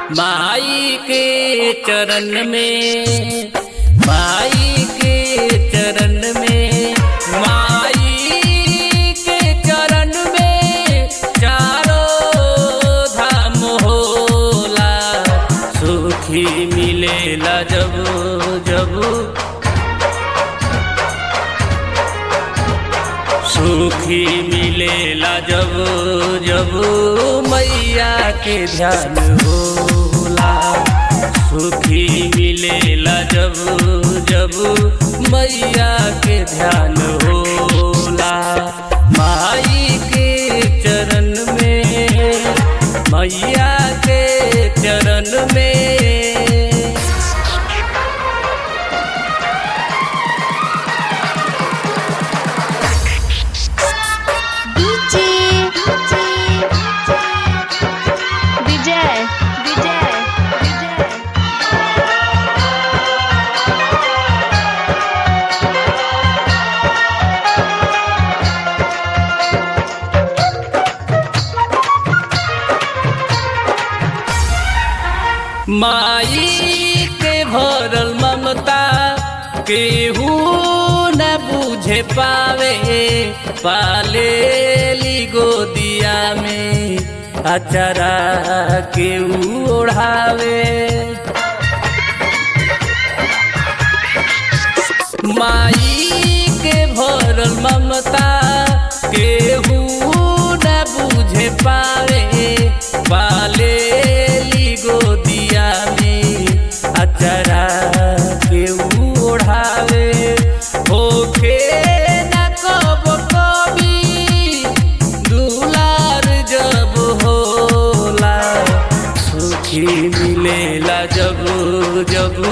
माई के चरण में माई के चरण में माई के चरण में चारों धाम होला सुखी मिलेला जब जब सुखी मिलेला जब जब मैया के ध्यान होला सुखी मिलेला जब जब मैया के ध्यान होला माई के चरण में मैया के चरण में डीजे विजय विजय विजय माई के भरल ममता केहू न बुझे पावे पाले ली गोदिया में अचरा केहू ओढ़ावे माई के भरल ममता केहू न बुझे पावे पाले ली गोदिया में अचरा केहू ओढ़ावे होखे न कब कभी दुलार जब होला सुखी मिलेला जब जब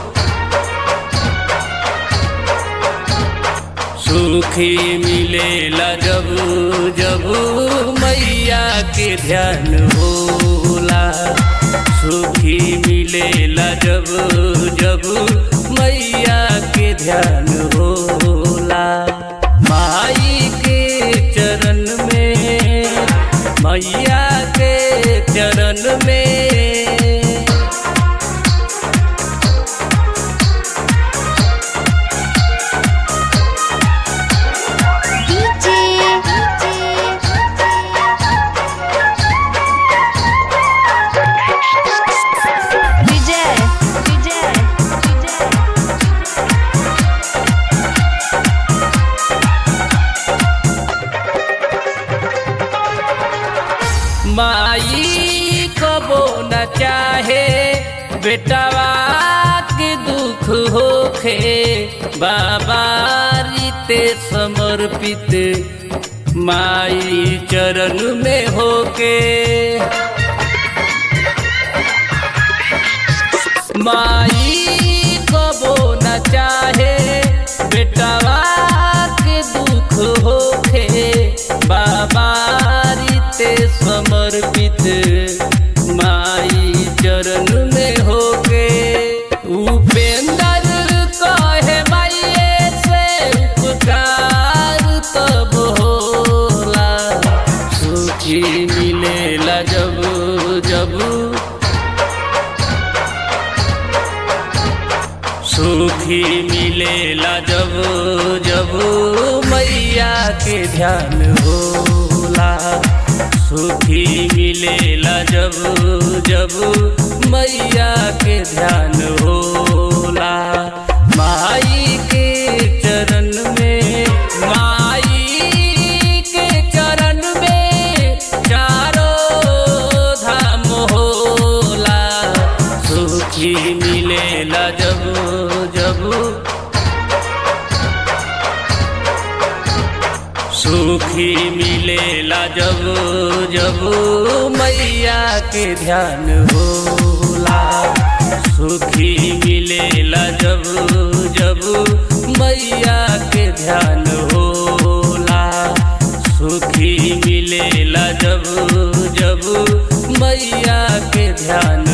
सुखी मिलेला जब जब मैया के ध्यान होला सुखी मिलेला जब जब मैया के ध्यान होला माई के चरण में मैया के चरण में डीजे विजय विजय विजय माई कबो न चाहे बेटवा के दुख होखे बाबा रीते समर्पित माई चरण में होके माई कबो न चाहे बेटवा के दुख होखे बाबा रीते समर्पित माई चरण में होके उपेंद्र कहे माइए से उपकार तब होला सुखी मिलेला जब जब सुखी मिलेला जब जब मैया के ध्यान होला सुखी मिलेला जब जब मैया के ध्यान होला माई के चरण में माई के चरण में चारों धाम होला सुखी मिलेला जब जब सुखी मिलेला जब जब मैया के ध्यान होला सुखी मिलेला जब जब मैया के ध्यान होला सुखी मिलेला जब जब मैया के ध्यान